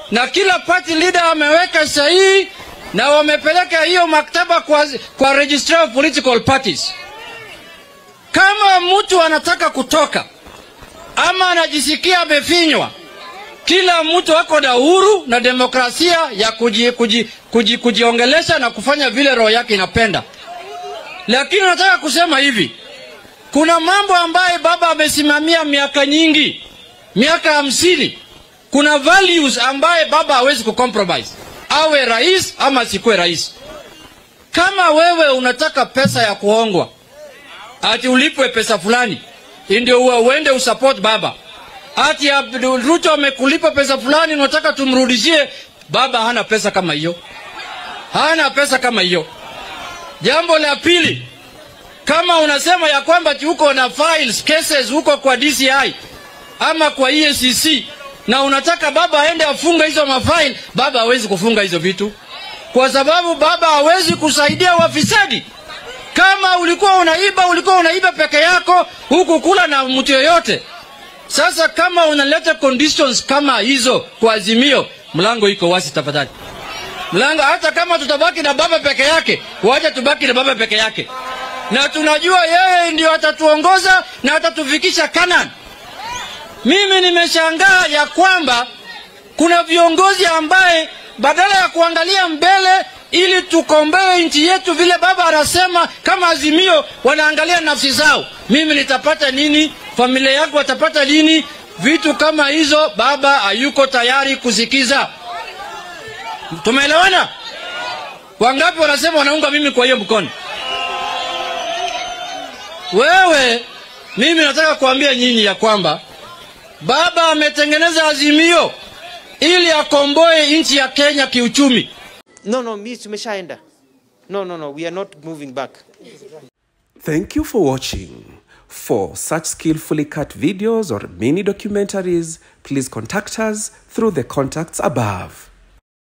na kila party leader ameweka sahihi na wamepeleka hiyo maktaba kwa, kwa registrar of political parties. Kama mtu anataka kutoka ama anajisikia amefinywa, kila mtu ako na uhuru na demokrasia ya kuji, kuji, kuji, kujiongelesha na kufanya vile roho yake inapenda. Lakini nataka kusema hivi, kuna mambo ambayo baba amesimamia miaka nyingi, miaka hamsini. Kuna values ambaye baba hawezi kucompromise, awe rais ama asikuwe rais. Kama wewe unataka pesa ya kuongwa, ati ulipwe pesa fulani ndio uwe uende usupport baba, ati Ruto amekulipa pesa fulani, unataka tumrudishie baba. Hana pesa kama hiyo, hana pesa kama hiyo. Jambo la pili, kama unasema ya kwamba uko na files cases huko kwa DCI ama kwa EACC na unataka baba aende afunga hizo mafaili, baba hawezi kufunga hizo vitu kwa sababu baba hawezi kusaidia wafisadi. Kama ulikuwa unaiba, ulikuwa unaiba peke yako, huku kula na mtu yoyote. Sasa kama unaleta conditions kama hizo kwa Azimio, mlango iko wazi tafadhali. Mlango, hata kama tutabaki na baba peke yake, wacha tubaki na baba peke yake, na tunajua yeye ndio atatuongoza na atatufikisha Canaan. Mimi nimeshangaa ya kwamba kuna viongozi ambaye badala ya kuangalia mbele ili tukomboe nchi yetu vile baba anasema kama Azimio, wanaangalia nafsi zao. Mimi nitapata nini? Familia yangu watapata nini? Vitu kama hizo baba hayuko tayari kusikiza. Tumeelewana? Wangapi wanasema wanaunga mimi kwa hiyo mkono? Wewe, mimi nataka kuambia nyinyi ya kwamba baba ametengeneza Azimio ili akomboe nchi ya Kenya kiuchumi. No, no, mi tumeshaenda. No, no, no, we are not moving back. Thank you for watching. For such skillfully cut videos or mini documentaries, please contact us through the contacts above.